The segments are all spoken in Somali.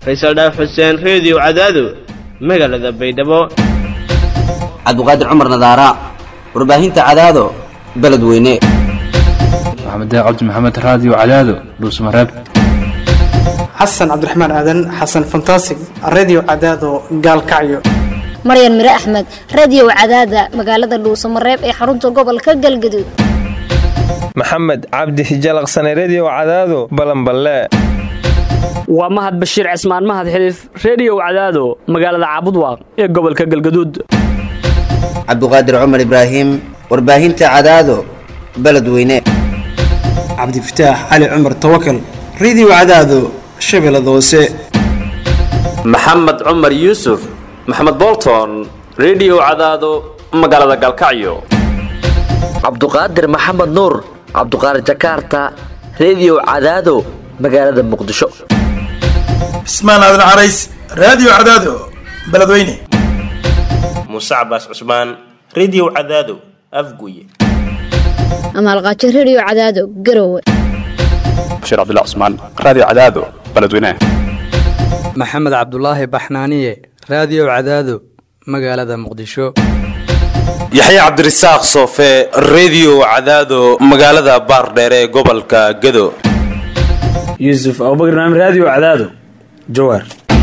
faysal dhaaf xuseen reediyo cadaado magaalada baydhabo cabdiqaadir cumar nadaara warbaahinta cadaado beledweyne maxamed cabdi maxamed raadiyo cadaado dhuusmareeb xasan cabdiraxmaan aadan xasan fantasig redio cadaado gaalkacyo maryan mire axmed radio cadaada magaalada dhuusamareeb ee xarunta gobolka galgaduud maxamed cabdi hijalaqsane redio cadaado balanballe waa mahad bashiir cismaan mahad xiliif reediyow cadaado magaalada caabudwaaq ee gobolka galgaduud cabdiqaadir cumar ibraahim warbaahinta cadaado beledweyne cabdifataax cali cumar tawakal redio cadaado shabeellada hoose maxamed cumar yuusuf maxamed bolton redio cadaado magaalada galkacyo cabduqaadir maxamed nuur cabduqaadir jakaarta redio cadaado magaalada muqdisho cismaan aadan carays raadiyo cadaado beledweyne muuse cabaas cusmaan redio cadaado afguye amaalqaajo redio cadaado garowe bashiir cabdilla cusmaan raadiyo cadaado beledweyne maxamed cabdulaahi baxnaaniye raadiyo cadaado magaalada muqdisho yaxya cabdirasaaq soofe redio cadaado magaalada baardheere ee gobolka gado yuusuf abubakr naam raadiyo cadaado jawaar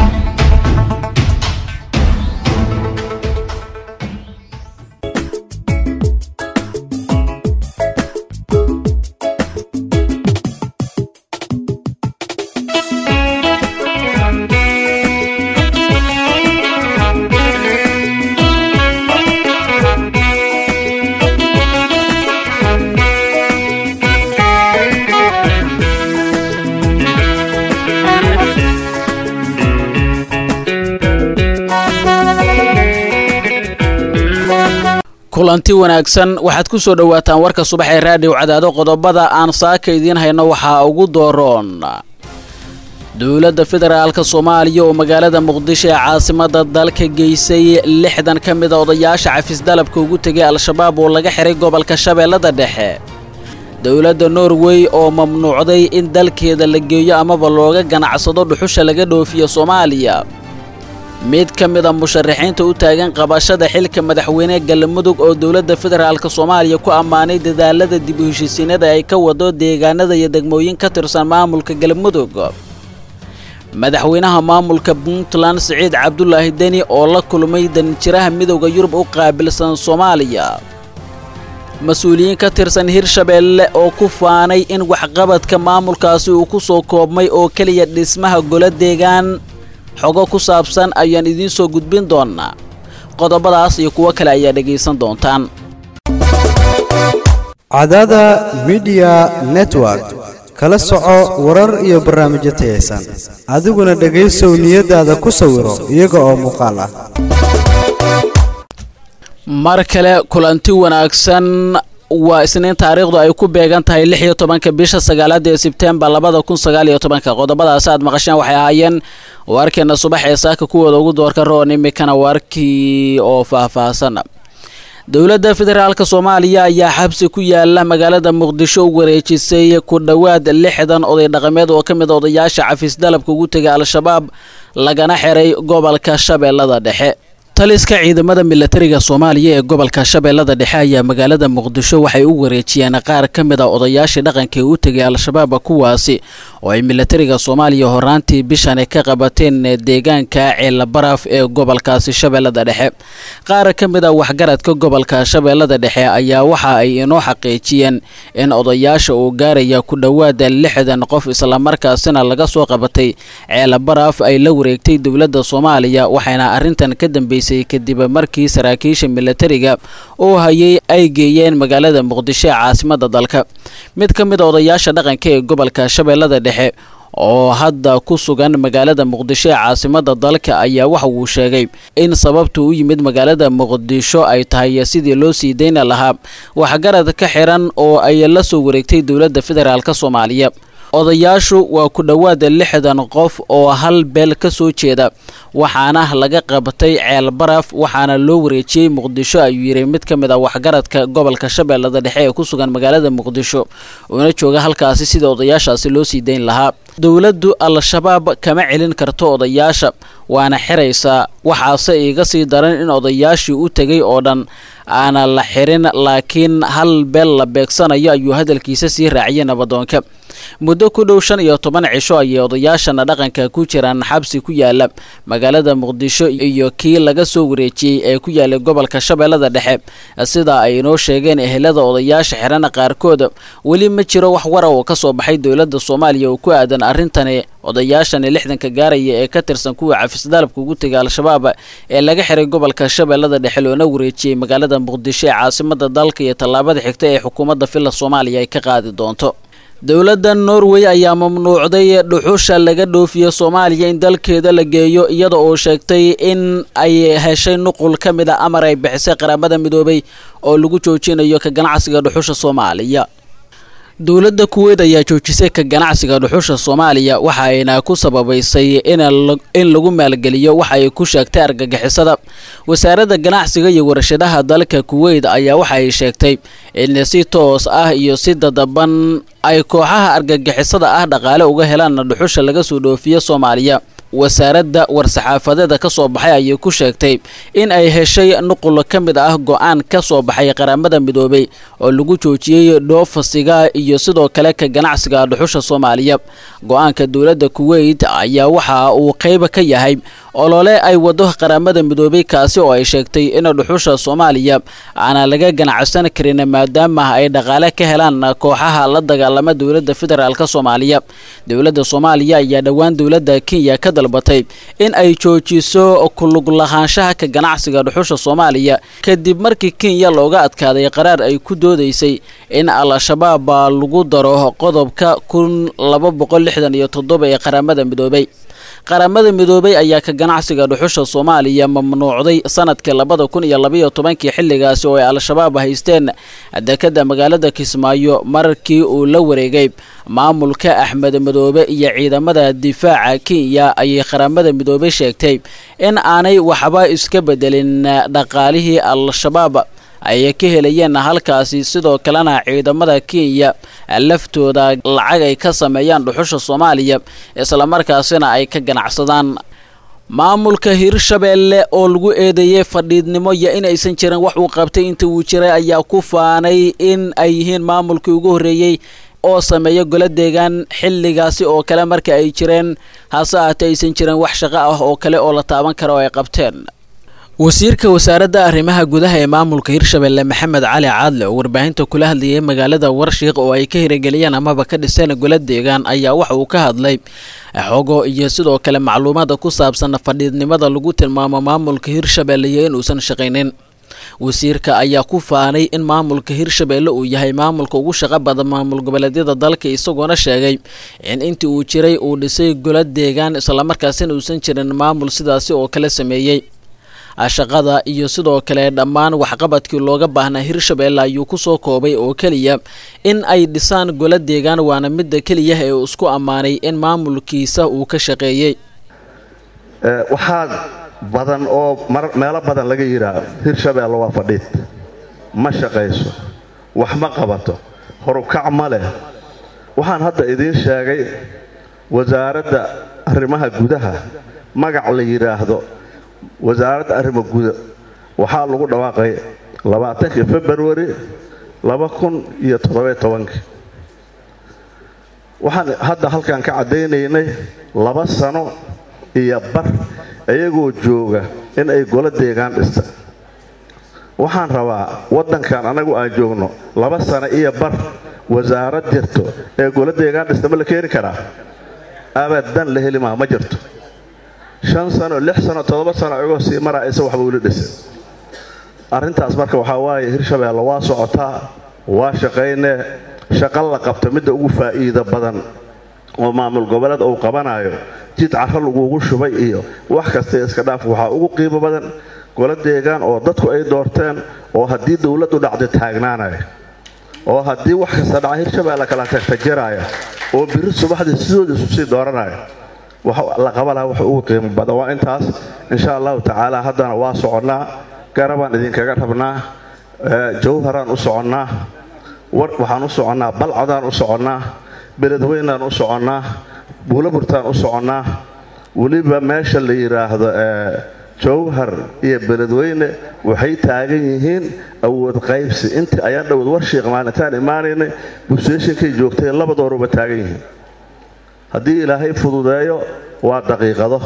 kulanti wanaagsan waxaad ku soo dhowaataan warka subax ee raadiyo cadaado qodobada aan saaka idiin hayno waxaa ugu dooroon dowladda federaalka soomaaliya oo magaalada muqdisho ee caasimada dalka geysay lixdan ka mida odayaasha cafisdalabka ugu tegay al-shabaab oo laga xiray gobolka shabeellada dhexe dowladda norway oo mamnuucday in dalkeeda la geeyo amaba looga ganacsado dhuxusha laga dhoofiyo soomaaliya mid ka mida musharaxiinta u taagan qabashada xilka madaxweyne galmudug oo dowladda federaalka soomaaliya ku ammaanay dadaalada dib u heshiisiinada ay ka wado deegaanada iyo degmooyin ka tirsan maamulka galmudug madaxweynaha maamulka puntland siciid cabdulaahi deni oo la kulmay danjiraha midowda yurub u qaabilsan soomaaliya mas-uuliyiin ka tirsan hirshabeelle oo ku faanay in waxqabadka maamulkaasi uu ku soo koobmay oo keliya dhismaha golo deegaan xogo ku saabsan ayaan idiin soo gudbin doonnaa qodobadaas iyo kuwo kale ayaa dhegaysan doontaan cadada midiya network kala soco warar iyo barnaamijyo tayaysan adiguna dhegaysow niyadaada ku sawiro iyaga oo muuqaal ah mar kale kulanti wanaagsan waa isniin taariikhdu ay ku beegan tahay lix iyo tobanka bisha sagaalaad ee sebtembar labada kun sagaal iyo tobanka qodobadaasi aad maqasheen waxay ahaayeen warkeena subax ee saaka kuwooda ugu doorka roon imikana warkii oo faahfaahsan dowladda federaalka soomaaliya ayaa xabsi ku yaala magaalada muqdisho u wareejisay ku dhowaad lixdan oday dhaqameed oo ka mid odayaasha cafis dalabka ugu tegay al-shabaab lagana xiray gobolka shabeellada dhexe taliska ciidamada milatariga soomaaliya ee gobolka shabeellada dhexe ayaa magaalada muqdisho waxay u wareejiyeen qaar ka mid a odayaashii dhaqanka ee u tegay al-shabaab kuwaasi oo ay milatariga soomaaliya horaantii bishan ka qabateen deegaanka ceelabaraaf ee gobolkaasi shabeellada dhexe qaar ka mid a waxgaradka gobolka shabeellada dhexe ayaa waxa ay inoo xaqiijiyeen in odayaasha uu gaaraya ku dhowaada lixdan qof islamarkaasina laga soo qabatay ceelabaraaf ay la wareegtay dowladda soomaaliya waxayna arrintan ka dambeysay kadib markii saraakiisha milatariga oo hayay ay geeyeen magaalada muqdisho ee caasimada dalka mid ka mid a odayaasha dhaqanka ee gobolka shabeellada dhexe oo hadda ku sugan magaalada muqdisho ee caasimada dalka ayaa waxa uu sheegay in sababta u yimid magaalada muqdisho ay tahay sidii loo sii dayna lahaa waxgarad ka xiran oo ay la soo wareegtay dowladda federaalk soomaaliya odayaashu waa ku dhowaada lixdan qof oo hal beel ka soo jeeda waxaana laga qabatay ceel baraf waxaana loo wareejiyey muqdisho ayuu yidhi mid ka mid ah waxgaradka gobolka shabeellada dhexe ee ku sugan magaalada muqdisho uuna jooga halkaasi sida odayaashaasi loo sii dayn lahaa dowladdu al-shabaab kama celin karto odayaasha waana xiraysaa waxaase iiga sii daran in odayaashii u tegay oo dhan aana la xirin laakiin hal beel la beegsanayo ayuu hadalkiisa sii raaciyay nabadoonka muddo ku dhow shan iyo toban cisho ayay odayaashana dhaqanka ku jiraan xabsi ku yaala magaalada muqdisho iyo kii laga soo wareejiyey ee ku yaalay gobolka shabeellada dhexe sida ay inoo sheegeen ehelada odayaasha xirana qaarkood weli ma jiro wax wara oo ka soo baxay dowladda soomaaliya oo ku aadan arrintani odayaashani lixdanka gaaraya ee ka tirsan kuwa cafisdaalabka ugu tegay al-shabaab ee laga xiray gobolka shabeellada dhexe loona wareejiyey magaalada muqdisho ee caasimada dalka iyo tallaabada xigta ee xukuumadda villa soomaaliya ay ka qaadi doonto dowladda norway ayaa mamnuucday dhuxusha laga dhoofiyo soomaaliya in dalkeeda la geeyo iyada oo sheegtay in ay heshay nuqul ka mid a amar ay bixisay qaramada midoobay oo lagu joojinayo ka ganacsiga dhuxusha soomaaliya dowladda kuweyd ayaa joojisay ka ganacsiga dhuxusha soomaaliya waxa ayna ku sababaysay in lagu maalgeliyo waxa ay ku sheegtay argagixisada wasaaradda ganacsiga iyo warshadaha dalka kuweyd ayaa waxa ay sheegtay in si toos ah iyo si dadaban ay kooxaha argagixisada ah dhaqaale uga helaan dhuxusha laga soo dhoofiyo soomaaliya wasaaradda war-saxaafadeeda ka soo baxay ayay ku sheegtay in ay heshay nuqul ka mid ah go-aan ka soo baxay qaramada midoobay oo lagu joojiyey dhoofasiga iyo sidoo kale ka ganacsiga dhuxusha soomaaliya go-aanka dowladda kuweyt ayaa waxa uu qayb ka yahay olole ay wado qaramada midoobay kaasi oo ay sheegtay in dhuxusha soomaaliya aana laga ganacsan karin maadaama ay dhaqaale ka helaan kooxaha la dagaalama dowladda federaalk soomaaliya dowladda soomaaliya ayaa dhowaan dowladda kenya ka dalbatay in ay joojiso kulug lahaanshaha ka ganacsiga dhuxusha soomaaliya kadib markii kenya looga adkaaday qaraar ay ku doodaysay in al-shabaab lagu daro qodobka kun laba boqol lixdan iyo toddoba ee qaramada midoobay qaramada midoobay ayaa ka ganacsiga dhuxusha soomaaliya mamnuucday sanadkii labada kun iyo labaiyo tobankii xilligaasi oo ay al-shabaab haysteen dekada magaalada kismaayo markii uu la wareegay maamulka axmed midoobe iyo ciidamada difaaca kenya ayay qaramada midoobey sheegtay in aanay waxba iska bedelin dhaqaalihii al-shabaab ay ka helayeen halkaasi sidoo kalena ciidamada kenya laftooda lacag ay ka sameeyaan dhuxusha soomaaliya islamarkaasina ay ka ganacsadaan maamulka hirshabeelle oo lagu eedeeyey fadhiidnimo iyo inaysan jirin wax uu qabtay inta uu jiray ayaa ku faanay in ay yihiin maamulkii ugu horreeyey oo sameeya golo deegaan xilligaasi oo kale marka ay jireen hase ahaatee aysan jirin wax shaqo ah oo kale oo la taaban kara oo ay qabteen wasiirka wasaaradda arrimaha gudaha ee maamulka hirshabelle maxamed cali caadle oo warbaahinta kula hadlayay magaalada warshiiq oo ay ka hirageliyeen amaba ka dhiseen golo deegaan ayaa waxa uu ka hadlay xogo iyo sidoo kale macluumaada ku saabsan fadhiidnimada lagu tilmaamo maamulka hirshabelle iyo inuusan shaqaynin wasiirka ayaa ku faanay in maamulka hirshabelle uu yahay maamulka ugu shaqo badan maamul goboleedyada dalka isagoona sheegay in intii uu jiray uu dhisay golo deegaan islamarkaasina uusan jirin maamul sidaasi oo kale sameeyey shaqada iyo sidoo kale dhammaan waxqabadkii looga baahnaa hirshabelle ayuu kusoo koobay oo keliya in ay dhisaan golo deegaan waana midda keliya ee uu isku ammaanay in maamulkiisa uu ka shaqeeyey waxaa badan oo meelo badan laga yidhaah hirshabelle waa fadhiid ma shaqayso wax ma qabato horukac ma leh waxaan hadda idiin sheegay wasaaradda arrimaha gudaha magac la yidhaahdo wasaaradda arrimo guda waxaa lagu dhawaaqay labaatankii februari laba kun iyo toddobiyo tobankii waxaan hadda halkan ka caddaynaynay laba sano iyo bar iyagoo jooga in ay golo deegaan dhista waxaan rabaa waddankan annagu aan joogno laba sano iyo bar wasaarad jirto ee golo deegaan dhista ma la keeni karaa abadan la heli maha ma jirto shan sano lix sano toddoba sano igoo sii maraysa waxba weli dhisin arrintaas marka waxaa waaye hirshabeelle waa socotaa waa shaqaynee shaqo la qabta midda ugu faa'iido badan oo maamul goboleed uu qabanayo jid carro lagugu shubay iyo wax kasta iska dhaaf waxaa ugu qiimo badan golo deegaan oo dadku ay doorteen oo haddii dowladdu dhacdo taagnaanaya oo haddii wax kasta dhaca hirshabeelle kala tagtajiraya oo biri subaxdii sidooda isu sii dooranaya wax la qaba laha wax ugu qiimo badan waa intaas insha allahu tacaala haddana waa soconnaa garabaan idinkaga rabnaa jawharaan u soconnaa waxaan u soconnaa balcadaan u soconnaa beledweynaan u soconnaa buulaburtaan u soconnaa weliba meesha la yidhaahdo jawhar iyo beledweyne waxay taagan yihiin awood qaybsi intii ayaan dhowad warshiiq maalintaan imaanaynay busteeshinkay joogtay labadooruba taagan yihiin haddii ilaahay fududeeyo waa daqiiqado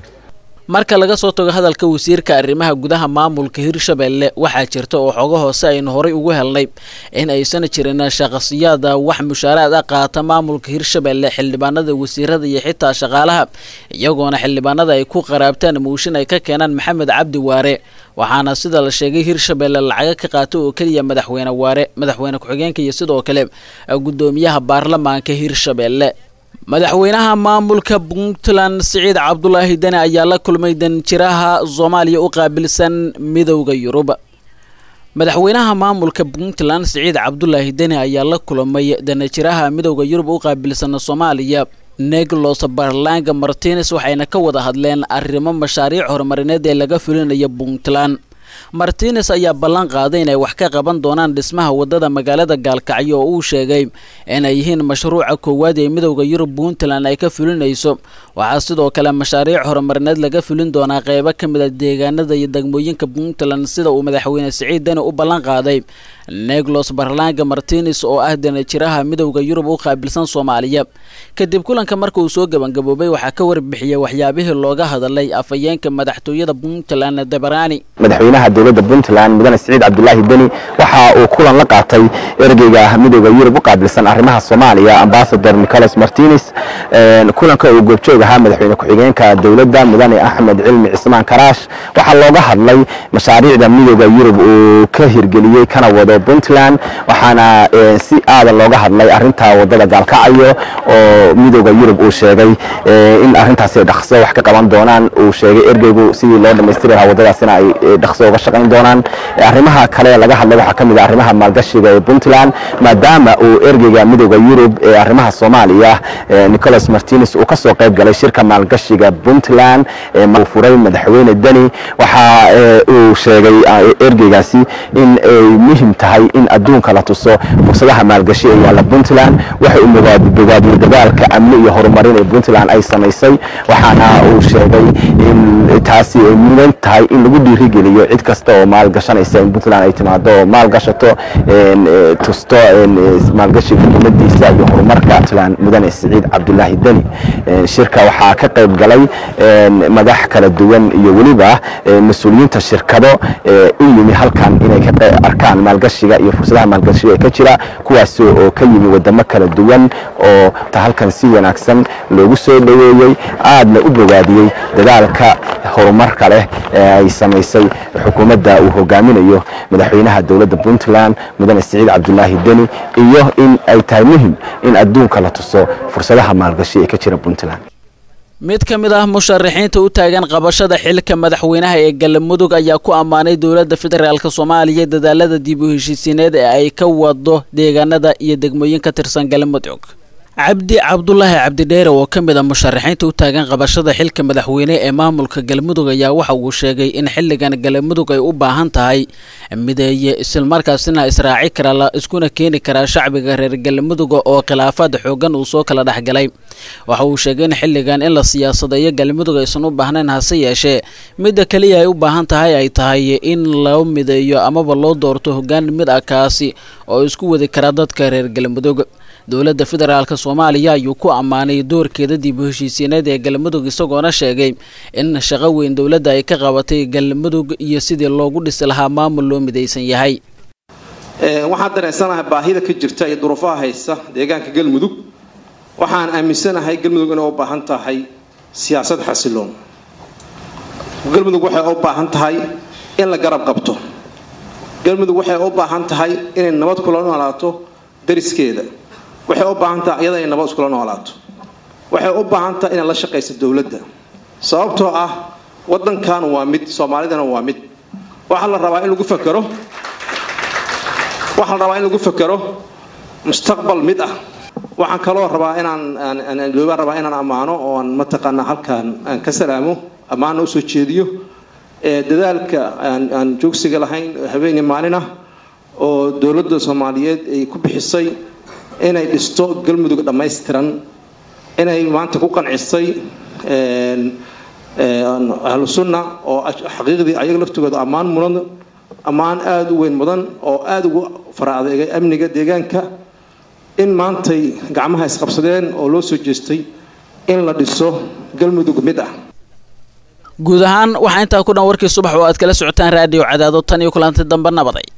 marka laga soo tago hadalka wasiirka arrimaha gudaha maamulka hirshabelle waxaa jirta oo xogo hoose aynu horay ugu helnay in aysan jirin shaqasiyaada wax mushaaraad ah qaata maamulka hirshabelle xildhibaanada wasiirada iyo xitaa shaqaalaha iyagoona xildhibaanada ay ku qaraabtaan muushin ay ka keenaan maxamed cabdi waare waxaana sida la sheegay hirshabelle lacaga ka qaata oo keliya madaxweyne waare madaxweyne ku-xigeenka iyo sidoo kale gudoomiyaha baarlamaanka hirshabelle madaxweynaha maamulka puntland siciid cabdulaahi deni ayaa la kulmay danjiraha soomaaliya u qaabilsan midowda yurub madaxweynaha maamulka puntland siciid cabdulaahi deni ayaa la kulmay danjiraha midowda yurub u qaabilsan soomaaliya neglos barlanga martines waxayna ka wada hadleen arrimo mashaariic horumarineed ee laga fulinayo puntland martines ayaa ballan qaaday inay wax ka qaban doonaan dhismaha wadada magaalada gaalkacyo oo uu sheegay inay yihiin mashruuca koowaad ee midowda yurub puntland ay ka fulinayso waxaa sidoo kale mashaariic horumarineed laga fulin doonaa qeybo ka mid a deegaanada iyo degmooyinka puntland sida uu madaxweyne siciid deni u ballan qaaday neglos barlanga martines oo ah danajiraha midowda yurub u qaabilsan soomaaliya kadib kulanka marka uu soo gebangaboobay waxaa ka warbixiyay waxyaabihii looga hadalay afhayeenka madaxtooyada puntland debarani madaxweynaha dowladda puntland mudane siciid cabdulaahi deni waxa uu kulan la qaatay ergeyga midowda yurub u qaabilsan arrimaha soomaaliya ambasador nicolas martines kulanka uu goobjoog ahaa madaxweyne ku-xigeenka dowladda mudane axmed cilmi cismaan karaash waxaa looga hadlay mashaariicda midowda yurub uu ka hirgeliyey kana wado puntland waxaana si aada looga hadlay arinta wadada gaalkacyo oo midowda yurub uu sheegay in arintaasi dhaqso wax ka qaban doonaan uu sheegay ergeygu sidii loo dhamaystiri lahaa wadadaasina ay dhaqso uga shaqayn doonaan arrimaha kale laga hadlay waxaa ka mid ah arrimaha maalgashiga ee puntland maadaama uu ergeyga midowda yurub ee arrimaha soomaaliya nicolas martines uu ka soo qayb galay shirka maalgashiga puntland ee uu furay madaxweyne deni waxa uu sheegay ergeygaasi in ay muhim tahay in adduunka la tuso fursadaha maalgashi ee yaalla puntland waxa uu bogaadiyey dadaalka amni iyo horumarin ee puntland ay samaysay waxaana uu sheegay in taasi ay mudan tahay in lagu dhiirigeliyo cid kasta oo maalgashanaysa in puntland ay timaado oo maalgashato tusto maalgashiga umadiisa iyo horumarka puntland mudane siciid cabdulaahi deni shirka waxaa ka qayb galay madax kala duwan iyo weliba mas-uuliyiinta shirkado u yimi halkan inay ka arkaan maalgashiga iyo fursadaha maalgashiga ee ka jira kuwaas oo ka yimi wadamo kala duwan oo halkan si wanaagsan loogu soo dhoweeyey aadna u bogaadiyey dadaalka horumarka leh ee ay samaysay xukuumadda uu hogaaminayo madaxweynaha dowladda puntland mudane siciid cabdulaahi deni iyo in ay tahay muhim in adduunka la tuso fursadaha maalgashi ee ka jira puntland mid ka mid ah musharaxiinta u taagan qabashada xilka madaxweynaha ee galmudug ayaa ku ammaanay dowladda federaalk soomaaliya dadaalada dib u heshiisiineed ee ay ka wado deegaanada iyo degmooyin ka tirsan galmudug cabdi cabdulaahi cabdidheere oo ka mid a musharaxiinta u taagan qabashada xilka madaxweyne ee maamulka galmudug ayaa waxa uu sheegay in xilligan galmudug ay u baahan tahay mideeye islamarkaasina israaci kara la iskuna keeni karaa shacbiga reer galmudug oo khilaafaad xoogan uu soo kala dhexgalay waxa uu sheegay in xilligan in la siyaasadeeyo galmudug aysan u baahnayn hase yeeshee midda keliya ay u baahan tahay ay tahay in loo mideeyo amaba loo doorto hoggaan mid ah kaasi oo isku wadi kara dadka reer galmudug dowladda federaalk soomaaliya ayuu ku ammaanay doorkeeda dib u heshiisiineed ee galmudug isagoona sheegay in shaqo weyn dowladda ay ka qabatay galmudug iyo sidii loogu dhisi lahaa maamul loo midaysan yahay waxaan dareensanahay baahida ka jirta iyo duruufaha haysta deegaanka galmudug waxaan aaminsanahay galmudug inay u baahan tahay siyaasad xasiloon galmudug waxay u baahan tahay in la garab qabto galmudug waxay u baahan tahay inay nabad kula noolaato dariskeeda waxay u baahan tahay iyada inay nabad iskula noolaato waxay u baahan tahay inay la shaqayso dowladda sababtoo ah wadankan waa mid soomaalidana waa mid waxaa la rabaa in lagu fakero waxaa la rabaa in lagu fakero mustaqbal mid ah waxaan kaloo rabaa inaan loobaan rabaa inaan ammaano oo aan mataqaanaa halkaan aan ka salaamo ammaana usoo jeediyo dadaalka aan joogsiga lahayn habeenii maalin ah oo dowladda soomaaliyeed ay ku bixisay inay dhisto galmudug dhammaystiran inay maanta ku qancisay ahlu sunna oo xaqiiqdii ayaga laftooda ammaan mudan ammaan aada u weyn mudan oo aada ugu fara adeegay amniga deegaanka in maantay gacmaha isqabsadeen oo loo soo jeestay in la dhiso galmudug mid ah guud ahaan waxaa intaa ku dhan warkii subax oo aad kala socotaan raadiyo cadaado tan iyo kulanti dambe nabaday